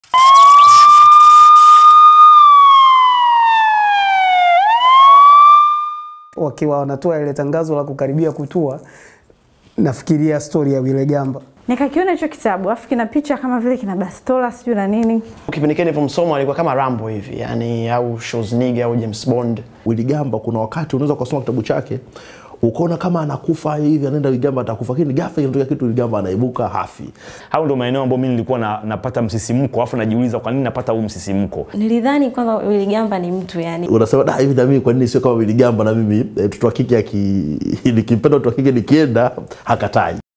wakiwa wanatoa ile tangazo la kukaribia kutua, nafikiria stori ya Wile Gamba. Nikakiona hicho kitabu afu kina picha kama vile kina bastola sijui na nini. Kipindi kile nilivyomsoma alikuwa kama Rambo hivi, yani au Schwarzenegger au James Bond. Willy Gamba kuna wakati unaweza ukasoma kitabu chake ukaona kama anakufa hivi, anaenda Willy Gamba atakufa, lakini ghafla inatokea kitu, Willy Gamba anaibuka hafi. Hao ndio maeneo ambayo mimi nilikuwa na, napata msisimko, afu najiuliza kwa nini napata huu msisimko. Nilidhani kwamba Willy Gamba ni mtu yani. Unasema da, hivi na mimi kwa nini sio kama Willy Gamba? Na mimi eh, mtoto wa kike aki nikimpenda mtoto wa kike nikienda hakatai